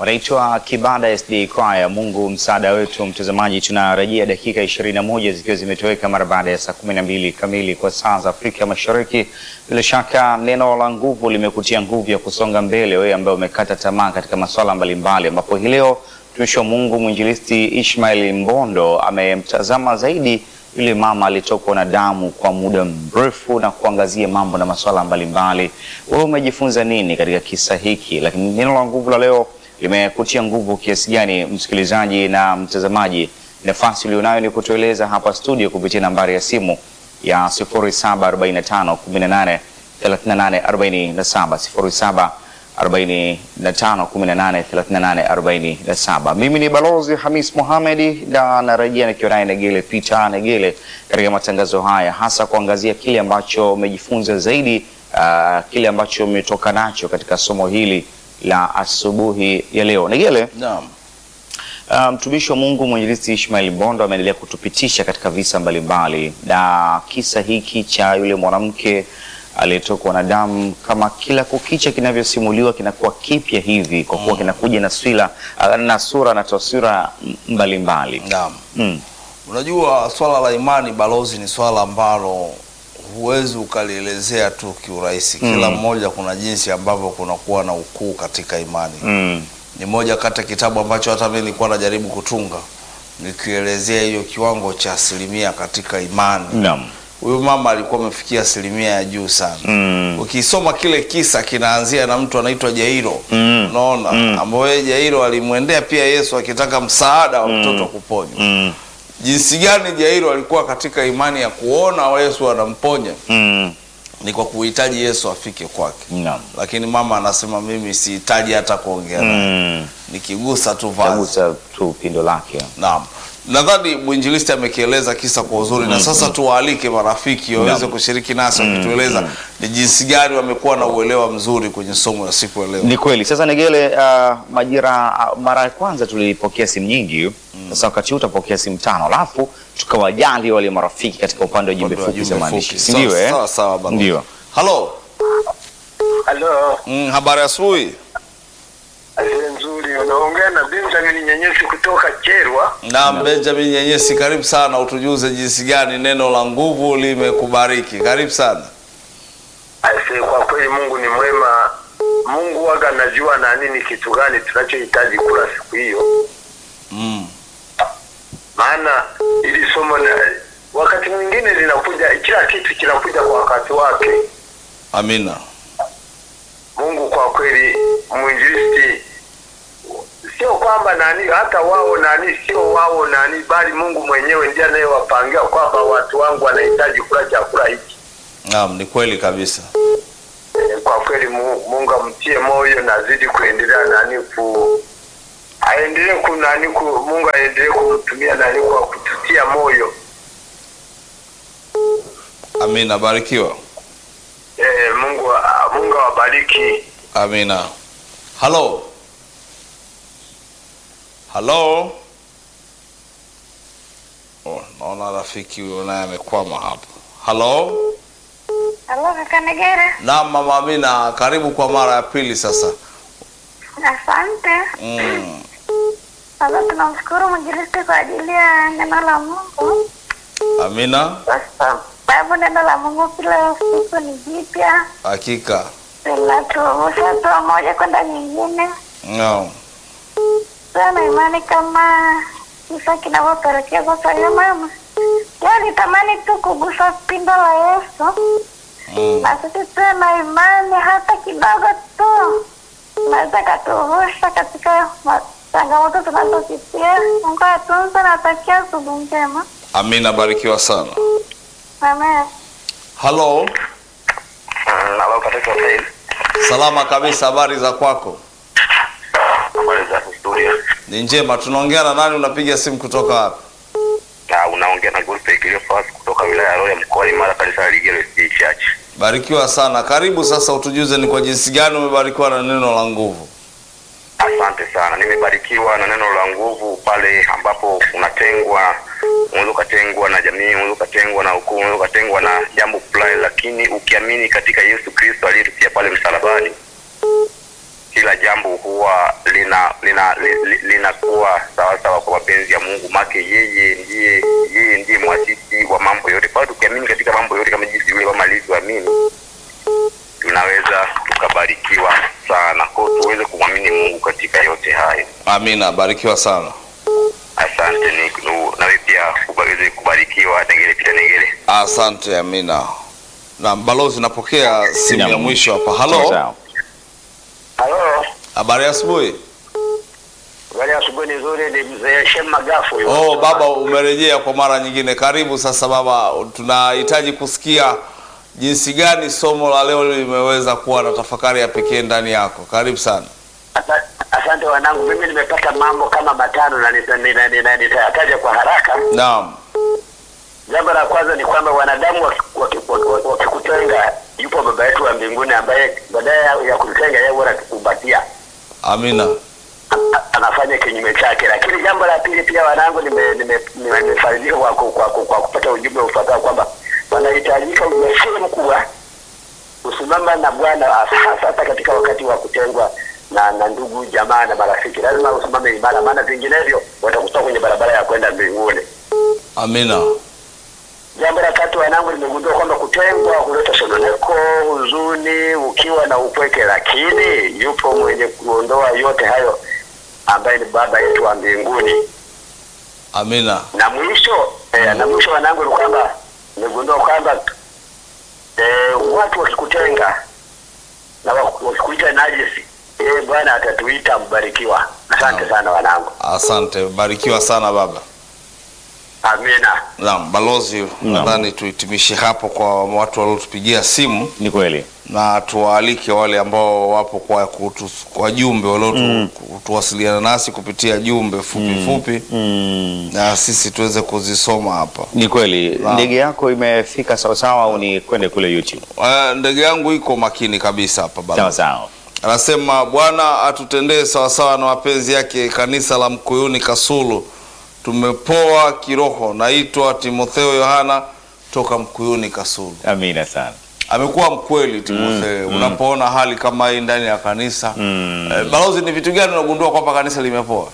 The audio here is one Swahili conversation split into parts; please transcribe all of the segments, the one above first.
wanaitwa Kibada SD Choir. Mungu msaada wetu. Mtazamaji, tunarejea dakika 21 zikiwa zimetoweka mara baada ya saa 12 kamili kwa saa za Afrika Mashariki. Bila shaka neno la nguvu limekutia nguvu ya kusonga mbele, wewe ambaye umekata tamaa katika masuala mbalimbali, ambapo hii leo mtumishi wa Mungu mwinjilisti Ishmael Mbondo amemtazama zaidi yule mama alitokwa na damu kwa muda mrefu na kuangazia mambo na masuala mbalimbali. Wewe umejifunza nini katika kisa hiki? Lakini neno la nguvu la leo limekutia nguvu kiasi gani, msikilizaji na mtazamaji? Nafasi ulionayo ni kutueleza hapa studio kupitia nambari ya simu ya 0745 18 38 47 07 45 18 38 47. Mimi ni Balozi Hamis Mohamed na narejea nikiwa naye Negele Peter Negele katika matangazo haya, hasa kuangazia kile ambacho umejifunza zaidi, uh, kile ambacho umetoka nacho katika somo hili la asubuhi ya leo. Negele, Naam. uh, mtumishi wa Mungu mwinjilisti Ishmael Bondo ameendelea kutupitisha katika visa mbalimbali, na kisa hiki cha yule mwanamke aliyetokwa na damu kama kila kukicha kinavyosimuliwa kinakuwa kipya hivi kwa kuwa kinakuja na swila na sura na taswira mbalimbali. Naam. Mm. Unajua swala la imani balozi ni swala ambalo huwezi ukalielezea tu kiurahisi. Kila mmoja kuna jinsi ambavyo kunakuwa na ukuu katika imani. Mm. Ni moja kati ya kitabu ambacho hata mimi nilikuwa najaribu kutunga nikielezea hiyo kiwango cha asilimia katika imani. Naam. Huyu mama alikuwa amefikia asilimia ya juu sana. Mm. Ukisoma kile kisa kinaanzia na mtu anaitwa Jairo. Mm. Unaona? Mm. Ambaye Jairo alimwendea pia Yesu akitaka msaada wa mtoto kuponywa. Mm. Jinsi gani Jairo alikuwa katika imani ya kuona Yesu anamponya Mm. ni kwa kuhitaji Yesu afike kwake. Naam. Lakini mama anasema mimi sihitaji hata kuongea naye. Mm. Nikigusa tu vazi. Tagusa tu pindo lake. Naam. Nadhani mwinjilisti amekieleza kisa kwa uzuri na sasa tuwaalike marafiki waweze Naam. kushiriki nasi wakitueleza ni jinsi gani wamekuwa na uelewa mzuri kwenye somo la siku ya leo. Ni kweli. Sasa Negele, uh, majira uh, mara ya kwanza tulipokea simu nyingi. Sasa wakati huu utapokea simu tano, alafu tukawajali wale marafiki katika upande wa jumbe Upande wa fupi za jumbe maandishi, fupi. si ndio? Sawa, Eh, sawa, sawa, baba. ndio. Halo. Halo, Mm, habari ya asubuhi. asante nzuri. Unaongea na Benjamin Nyenyesi kutoka Cherwa. Naam, Benjamin Nyenyesi, karibu sana, utujuze jinsi gani neno la nguvu limekubariki. Karibu sana. Aise, kwa kweli Mungu ni mwema. Mungu waga anajua na nini kitu gani tunachohitaji kula siku hiyo, Mm. maana ili somo na wakati mwingine linakuja, kila kitu kinakuja kwa wakati wake. Amina. Mungu kwa kweli, mwinjilisti sio kwamba nani, hata wao nani, sio wao nani, bali Mungu mwenyewe ndiye anayewapangia kwamba watu wangu wanahitaji kula chakula hiki. Naam, ni kweli kabisa. Eh, kwa kweli Mu- Mungu amtie moyo na azidi kuendelea nani ku aendelee ku nani ku Mungu aendelee kumtumia nani kwa kututia moyo. Amina, barikiwa. Eh, Mungu a- Mungu awabariki. Amina. Halo. Halo. Oh, naona rafiki huyo naye amekwama hapa. Halo. Halo kaka Negere, Naam, mama Amina, karibu kwa mara ya pili sasa. asante. Mm. Sasa tunamshukuru mwinjilisti kwa ajili ya neno la Mungu, Amina, kwa sababu neno la Mungu kila siku ni jipya, hakika. linatuvusha hatua moja kwenda nyingine. Naam. Sana imani kama kisa kinavyopelekea sasa hiyo mama ya nitamani tu kugusa pindo la Yesu, Mm. na sisi tuwe na imani hata kidogo tu, naweza katuvusha katika ma- changamoto tunazopitia. Mungu atunze na atakia asubuhi njema. Amina, barikiwa sana. Amen. Halo. Halo katika faili. Salama kabisa, habari za kwako? Habari za studio. Ni njema. Tunaongea na nani? Unapiga simu kutoka wapi? Na unaongea na Godfrey Cleophas kutoka wilaya ya Roya mkoa wa Mara kanisa la Ligero SDA Church. Barikiwa sana. Karibu sasa, utujuze ni kwa jinsi gani umebarikiwa na neno la nguvu. Asante sana, nimebarikiwa na neno la nguvu pale ambapo unatengwa, unaweza ukatengwa na jamii, unaweza ukatengwa na ukoo, unaweza ukatengwa na jambo fulani, lakini ukiamini katika Yesu Kristo aliyetupia pale msalabani, kila jambo huwa lina lina lina li- li- linakuwa sawa sawa kwa mapenzi ya Mungu, make yeye ndiye yeye ndiye mwasisi wa mambo yote. Kwa hiyo tukiamini katika mambo yote kama jinsi yule mama alivyoamini, tunaweza tukabarikiwa sana. Kwa hiyo tuweze kumwamini Mungu katika yote hayo. Amina, barikiwa sana. Asante ni nu- nawe pia uweze kubarikiwa. Negele pita Negele. Asante Amina. Na balozi, napokea simu ya Naam. mwisho hapa. Sawa, Halo, sawa. Halo, habari ya asubuhi. habari ya asubuhi nzuri. Ni mzee Shem Magafu. huyu. Oh, baba umerejea kwa mara nyingine. Karibu sasa baba, tunahitaji kusikia jinsi gani somo la leo limeweza kuwa na tafakari ya pekee ndani yako. Karibu sana. Asa- Asante wanangu, mimi nimepata mambo kama matano na nita- nina- nina- nitayataja kwa haraka. Naam. Jambo la kwanza ni kwamba wanadamu waki- waki- waki- wakikutenga, yupo baba yetu wa mbinguni ambaye baadaye ya- ya kutenga yeye huwa anatukumbatia, Amina. A- a- anafanya kinyume chake. Lakini jambo la pili pia wanangu, nimefaidika nime, nime, nimefaidika kwa, ku- kwa, ku- kwa kupata ujumbe ufuatao kwamba panahitajika ujasiri mkubwa kusimama na Bwana hasa hasa katika wakati wa kutengwa na na ndugu jamaa na marafiki. Lazima usimame imara, maana vinginevyo watakutoa kwenye barabara ya kwenda mbinguni. Amina. Jambo la tatu, wanangu, nimegundua kwamba kutengwa huleta sononeko, huzuni, ukiwa na upweke, lakini yupo mwenye kuondoa yote hayo ambaye ni Baba yetu wa mbinguni. Amina. Na mwisho eh, na mwisho wanangu, ni kwamba nimegundua kwamba eh, watu wakikutenga na wak- wakikuita najisi, eh, Bwana atatuita mbarikiwa. Asante sana wanangu, Asante, barikiwa sana baba. amina. Naam, balozi, nadhani tuhitimishe hapo kwa watu waliotupigia simu Ni kweli. na tuwaalike wale ambao wapo kwa kutu, kwa jumbe waliotuwasiliana nasi kupitia jumbe fupi fupi Mm. na sisi tuweze kuzisoma hapa. Ni kweli. Naam. Ndege yako imefika sawasawa au ni kwende kule YouTube? Uh, ndege yangu iko makini kabisa hapa baba. Sawa sawa. Anasema Bwana atutendee sawasawa na mapenzi yake, kanisa la Mkuyuni Kasulu. Tumepoa kiroho. Naitwa Timotheo Yohana toka Mkuyuni Kasulu. Amina sana. Amekuwa mkweli Timotheo. Unapoona hali kama hii ndani ya kanisa Mm. eh, balozi, ni vitu gani unagundua kwamba kanisa limepoa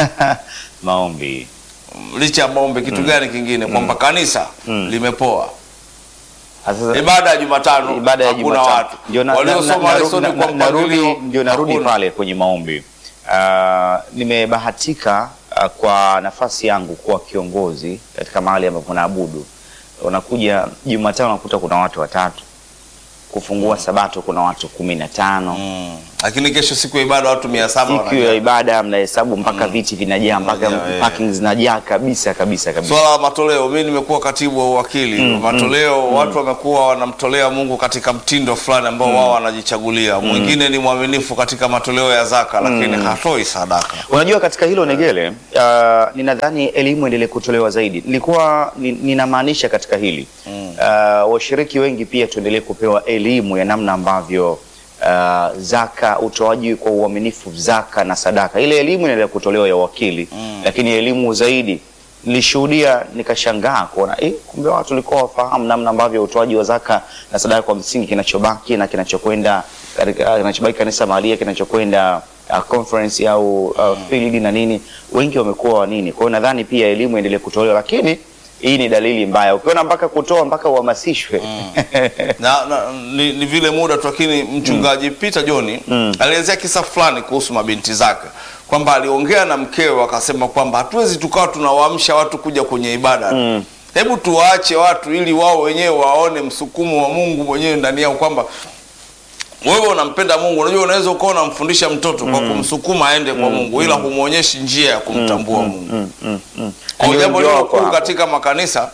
Maombi. licha ya maombi? Kitu gani kingine kwamba kanisa Mm. limepoa? Sasa Ibada ya Jumatano ibada ya hakuna Jumatatu watu ndio na- na- waliosoma na- lesoni na- kwa na- narudi mpangilio ndio narudi hakuna. pale kwenye maombi. Ah, nimebahatika ah, kwa nafasi yangu kuwa kiongozi katika mahali ambapo naabudu. Unakuja Jumatano unakuta kuna watu watatu, kufungua Sabato kuna watu kumi na tano Mm. Lakini kesho siku ya ibada watu mia saba siku ya ibada mnahesabu mpaka viti vinajaa mpaka Vinajaa, eh. parking zinajaa kabisa kabisa kabisa. Swala la matoleo, mimi nimekuwa katibu wa uwakili matoleo. Watu wamekuwa wanamtolea Mungu katika mtindo fulani ambao wao wanajichagulia. Mwingine ni mwaminifu katika matoleo ya zaka, lakini hatoi sadaka. Unajua, katika hilo Negele, uh, ninadhani elimu endelee kutolewa zaidi. Nilikuwa ni- ninamaanisha katika hili uh, washiriki wengi pia tuendelee kupewa elimu ya namna ambavyo uh, zaka, utoaji kwa uaminifu zaka na sadaka, ile elimu inaendelea kutolewa ya wakili lakini elimu zaidi nilishuhudia nikashangaa kuona eh, kumbe watu walikuwa wafahamu namna ambavyo utoaji wa zaka na sadaka kwa msingi kinachobaki na kinachokwenda katika kinachobaki kanisa mahalia kinachokwenda uh, conference au uh, field na nini, wengi wamekuwa wa nini. Kwa hiyo nadhani pia elimu iendelee kutolewa, lakini hii ni dalili mbaya, ukiona mpaka kutoa mpaka uhamasishwe na, na ni, ni vile muda tu, lakini mchungaji Peter John alielezea kisa fulani kuhusu mabinti zake kwamba aliongea na mkewe akasema kwamba hatuwezi tukawa tunawaamsha watu kuja kwenye ibada hebu tuwaache watu ili wao wenyewe waone msukumo wa Mungu mwenyewe ndani yao kwamba wewe unampenda Mungu. Unajua, unaweza ukawa unamfundisha mtoto kwa kumsukuma aende kwa Mungu, ila humwonyeshi njia ya kumtambua Mungu. Kwa Ndio jambo ndio lilo wako kuu hapo. katika makanisa,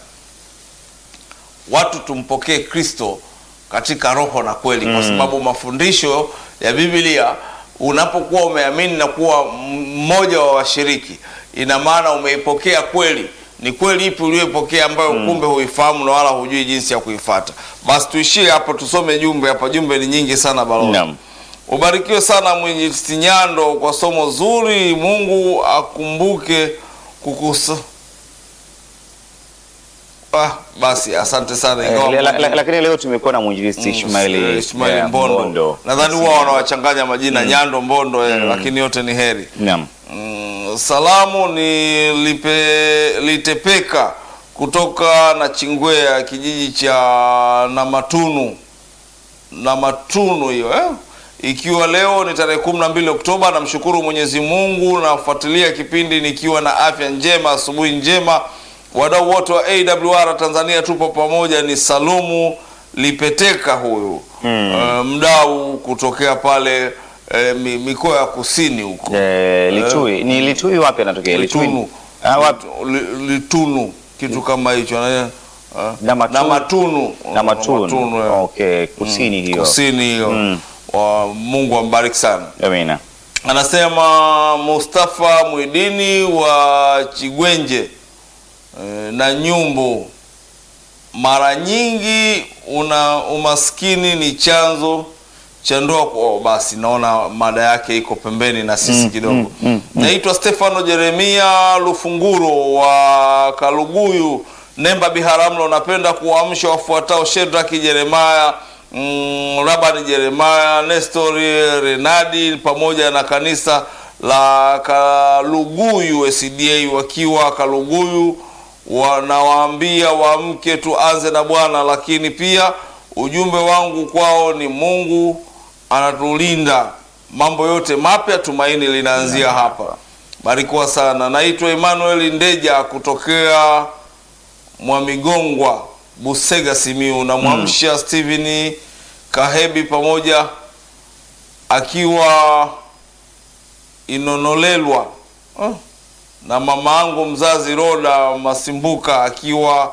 watu tumpokee Kristo katika roho na kweli, kwa sababu mafundisho ya Biblia, unapokuwa umeamini na kuwa mmoja wa washiriki, ina maana umeipokea kweli. Ni kweli ipi uliyoipokea ambayo kumbe huifahamu na wala hujui jinsi ya kuifata? Basi tuishie hapo, tusome jumbe hapa. Jumbe ni nyingi sana balozi. Naam. Ubarikiwe sana Mwinjilisti Nyando kwa somo zuri. Mungu akumbuke kukusa Ah, basi asante sana Eh, ingawa la- la- Mbondo- lakini leo tumekuwa na mwinjilisti Ishmaeli Ismail eh, Mbondo. Nadhani huwa wanawachanganya majina Nyando Mbondo eh, lakini yote ni heri. Naam. Mm, salamu ni lipe, litepeka kutoka na Chingwea kijiji cha Namatunu Namatunu hiyo eh? Ikiwa leo ni tarehe kumi na mbili Oktoba, namshukuru Mwenyezi Mungu nafuatilia kipindi nikiwa na afya njema, asubuhi njema. Wadau wote wa AWR Tanzania tupo pamoja. Ni Salumu Lipeteka huyu eh, mdau kutokea pale eh, mi- mikoa ya kusini huko Eh, Litui ni Litui wapi anatokea? Litunu. Ah, wapi? Li- Litunu kitu kama hicho na ah, Namatunu. Namatunu Na Matunu. eh. Okay, kusini hiyo. kusini hiyo Mm. wa Mungu ambariki sana Amina. anasema Mustafa Mwidini wa Chigwenje eh, na Nyumbu mara nyingi una umaskini ni chanzo cha ndoa oh, basi naona mada yake iko pembeni na sisi kidogo naitwa Stefano Jeremia Lufunguro wa Kaluguyu Nemba Biharamulo napenda kuwaamsha wafuatao Shedraki Jeremaya mm, Rabani Jeremaya Nestori Renadi pamoja na kanisa la Kaluguyu SDA wakiwa Kaluguyu wanawaambia waamke tuanze na Bwana, lakini pia ujumbe wangu kwao ni Mungu anatulinda, mambo yote mapya, tumaini linaanzia hapa. Barikiwa sana. Naitwa Emmanuel Ndeja kutokea Mwamigongwa, Busega, Simiu. Namwamsha Steven Kahebi pamoja akiwa Inonolelwa oh na mama yangu mzazi Roda Masimbuka akiwa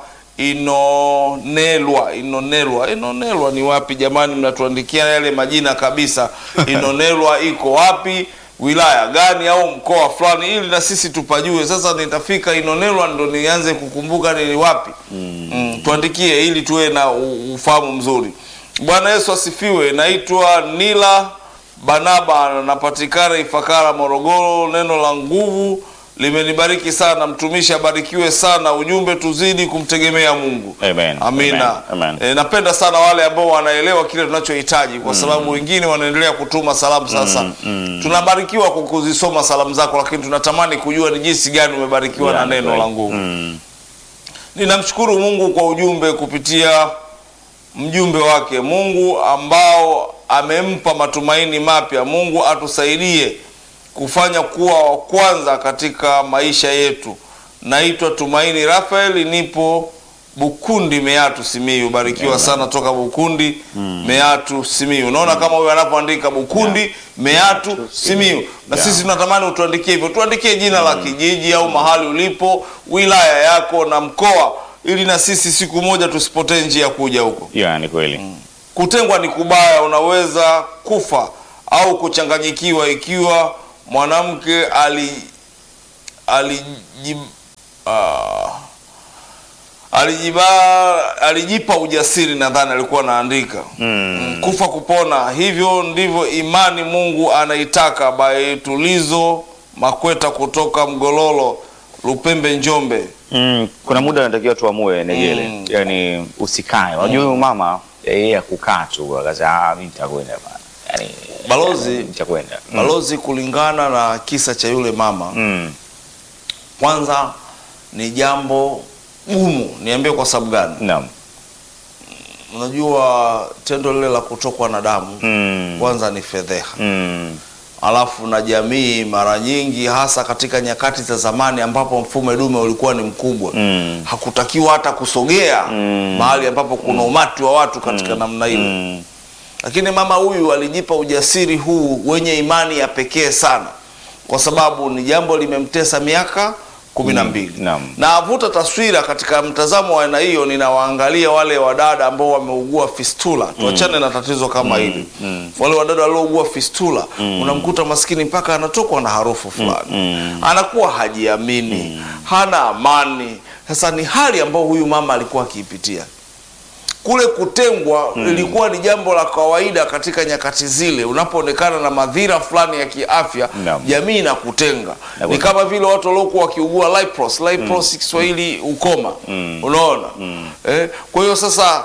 Inonelwa. Inonelwa, Inonelwa ni wapi jamani? Mnatuandikia yale majina kabisa. Inonelwa iko wapi, wilaya gani au mkoa fulani, ili na sisi tupajue. Sasa nitafika Inonelwa ndo nianze kukumbuka ni wapi. Mm, tuandikie ili tuwe na u- ufahamu mzuri. Bwana Yesu asifiwe. Naitwa Nila Banaba, napatikana Ifakara, Morogoro. Neno la nguvu limenibariki sana, mtumishi abarikiwe sana. Ujumbe tuzidi kumtegemea Mungu. Amen. Amina. Amen. Amen. E, napenda sana wale ambao wanaelewa kile tunachohitaji, kwa sababu wengine wanaendelea kutuma salamu. Sasa tunabarikiwa kwa kuzisoma salamu zako, lakini tunatamani kujua ni jinsi gani umebarikiwa na Yeah, neno kweli. la nguvu. Mm. Ninamshukuru Mungu kwa ujumbe kupitia mjumbe wake, Mungu ambao amempa matumaini mapya. Mungu atusaidie kufanya kuwa wa kwanza katika maisha yetu. Naitwa Tumaini Rafael, nipo Bukundi, Meatu, Simiyu. Barikiwa sana toka Bukundi, Meatu, Simiyu. Unaona kama huyo anapoandika Bukundi, Meatu, Simiyu, na Yeah. sisi tunatamani utuandikie hivyo, tuandikie jina la kijiji au mahali ulipo, wilaya yako na mkoa, ili na sisi siku moja tusipotee njia ya kuja huko. Yeah, ni kweli. Kutengwa ni kubaya, unaweza kufa au kuchanganyikiwa ikiwa mwanamke ali aliji ah, alijiba alijipa ujasiri, nadhani alikuwa anaandika mm. kufa kupona. Hivyo ndivyo imani Mungu anaitaka. By Tulizo Makweta kutoka Mgololo, Lupembe, Njombe. Mm, kuna muda anatakiwa tuamue Negele, Mm. yaani usikae. Unajua huyu mama yeye akukaa tu akasema ah, mimi nitakwenda bana, yaani Balozi- nitakwenda. Mm. Balozi, kulingana na kisa cha yule mama Mm. kwanza ni jambo gumu. Niambie kwa sababu gani? Naam. Unajua tendo lile la kutokwa na damu Mm. kwanza ni fedheha, Mm. alafu na jamii mara nyingi, hasa katika nyakati za zamani ambapo mfumo dume ulikuwa ni mkubwa Mm. hakutakiwa hata kusogea Mm. mahali ambapo kuna umati wa watu katika namna ile Mm. lakini mama huyu alijipa ujasiri huu wenye imani ya pekee sana, kwa sababu ni jambo limemtesa miaka kumi na mbili. Naam. Na avuta taswira katika mtazamo wa aina hiyo, ninawaangalia wale wadada ambao wameugua fistula. Tuachane na tatizo kama hili. Wale wadada waliougua fistula, unamkuta maskini mpaka anatokwa na harufu fulani, anakuwa hajiamini, hana amani. Sasa ni hali ambayo huyu mama alikuwa akiipitia kule kutengwa lilikuwa ni jambo la kawaida katika nyakati zile. Unapoonekana na madhira fulani ya kiafya, Naam. jamii inakutenga. Na Ni kwa- kama vile watu waliokuwa wakiugua lipros, lipros Kiswahili ukoma, unaona eh? Kwa hiyo sasa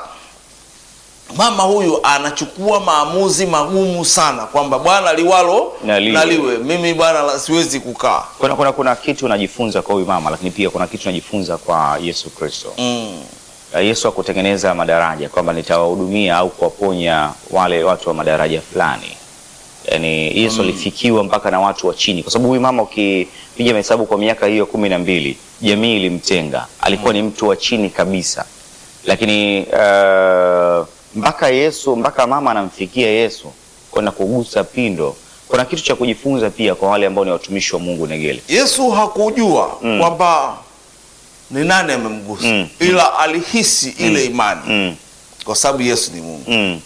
mama huyu anachukua maamuzi magumu sana kwamba bwana liwalo Na liwe. naliwe, mimi bwana la- siwezi kukaa Kuna, kuna, kuna kitu unajifunza kwa huyu mama, lakini pia kuna kitu unajifunza kwa Yesu Kristo. mm. Uh, Yesu hakutengeneza madaraja kwamba nitawahudumia au kuwaponya wale watu wa madaraja fulani. Yaani Yesu alifikiwa mpaka na watu wa chini, kwa sababu huyu mama ukipiga mahesabu kwa miaka hiyo kumi na mbili jamii ilimtenga, alikuwa ni mtu wa chini kabisa, lakini uh, mpaka Yesu mpaka mama anamfikia Yesu kwenda kugusa pindo. Kuna kitu cha kujifunza pia kwa wale ambao ni watumishi wa Mungu Negele. Yesu hakujua kwamba ni nani amemgusa Mm. ila alihisi ile imani Mm, kwa sababu Yesu ni Mungu mm,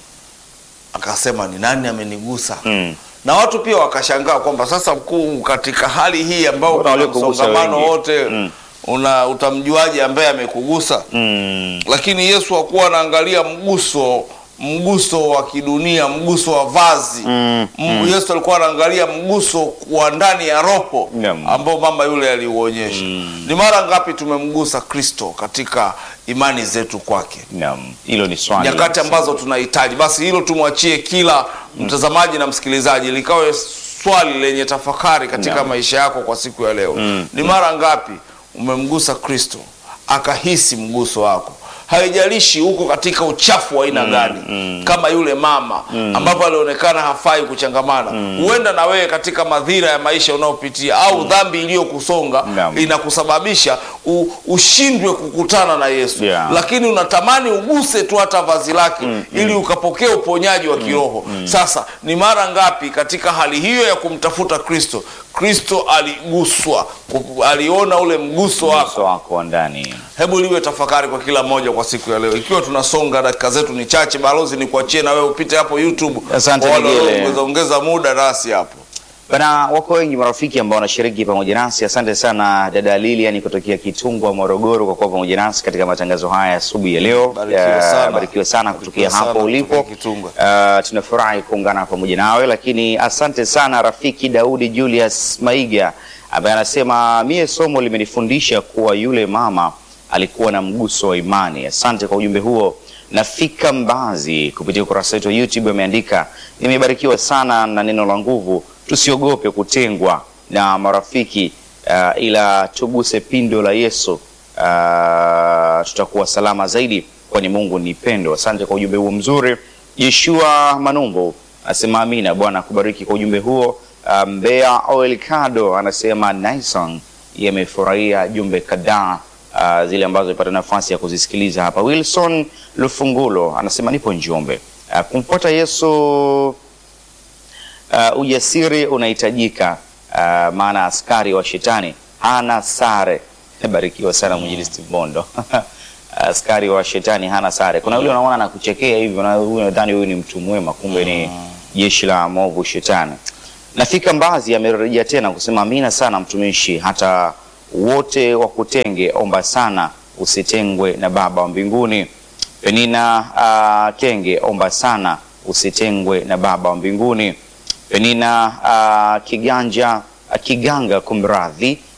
akasema ni nani amenigusa mm. na watu pia wakashangaa kwamba sasa mkuu, katika hali hii ambao Mbona kuna waliokugusa msongamano wengi? wote Mm. una utamjuaje ambaye amekugusa? Mm. Lakini Yesu hakuwa anaangalia mguso mguso wa kidunia, mguso wa vazi Mm, Mm, Yesu alikuwa anaangalia mguso wa ndani ya roho Naam. ambao mama yule aliuonyesha. Ni mara ngapi tumemgusa Kristo katika imani zetu kwake, Naam, hilo ni swali. nyakati ambazo tunahitaji. Basi hilo tumwachie kila mtazamaji na msikilizaji, likawe swali lenye tafakari katika Naam. maisha yako kwa siku ya leo. Ni mara ngapi umemgusa Kristo akahisi mguso wako? Haijalishi uko katika uchafu wa aina gani, kama yule mama ambapo alionekana hafai kuchangamana. Huenda na wewe katika madhira ya maisha unayopitia au dhambi iliyokusonga Naam. inakusababisha u, ushindwe kukutana na Yesu Yeah. lakini unatamani uguse tu hata vazi lake ili ukapokea uponyaji wa kiroho. Sasa ni mara ngapi katika hali hiyo ya kumtafuta Kristo, Kristo aliguswa, ku- aliona ule mguso wako. uso wako wa ndani. Hebu liwe tafakari kwa kila mmoja kwa siku ya leo, ikiwa tunasonga, dakika zetu ni chache. Balozi, ni kuachie na wewe upite hapo YouTube, Asante, kwa wale Migele. wanaoongeza- ongeza muda nasi hapo. Bana, wako wengi marafiki ambao wanashiriki pamoja nasi. Asante sana dada Lilian kutokea Kitungwa, Morogoro, kwa kuwa pamoja nasi katika matangazo haya asubuhi ya leo. Barikiwe Eh, sana. barikiwe sana kutokea Barikiwe hapo sana ulipo. kutokea Kitungwa. Eh, tunafurahi kuungana pamoja nawe, lakini asante sana rafiki Daudi Julius Maiga ambaye anasema mie somo limenifundisha kuwa yule mama alikuwa na mguso wa imani. Asante kwa ujumbe huo. Nafika Mbazi kupitia ukurasa wetu wa YouTube ameandika, nimebarikiwa sana na neno la nguvu, tusiogope kutengwa na marafiki uh, ila tuguse pindo la Yesu uh, tutakuwa salama zaidi, kwani Mungu ni pendo. Asante kwa ujumbe huo mzuri. Yeshua Manumbu asema amina. Bwana akubariki kwa ujumbe huo. Uh, Mbea Oil Kado anasema Nison yamefurahia jumbe kadhaa uh, zile ambazo ipata nafasi ya kuzisikiliza hapa. Wilson Lufungulo anasema nipo Njombe. Uh, kumfuata Yesu uh, ujasiri unahitajika, uh, maana askari wa shetani hana sare. Barikiwa sana mwinjilisti Mondo. askari wa shetani hana sare. Kuna yule unaona anakuchekea hivi, na huyu nadhani huyu ni mtu mwema, kumbe ni jeshi la movu shetani. Nafika Mbazi amerejea tena kusema amina sana mtumishi, hata wote wakutenge, omba sana usitengwe na Baba wa mbinguni. Penina uh, Kenge, omba sana usitengwe na Baba wa mbinguni. Penina uh, Kiganja uh, Kiganga, kumradhi,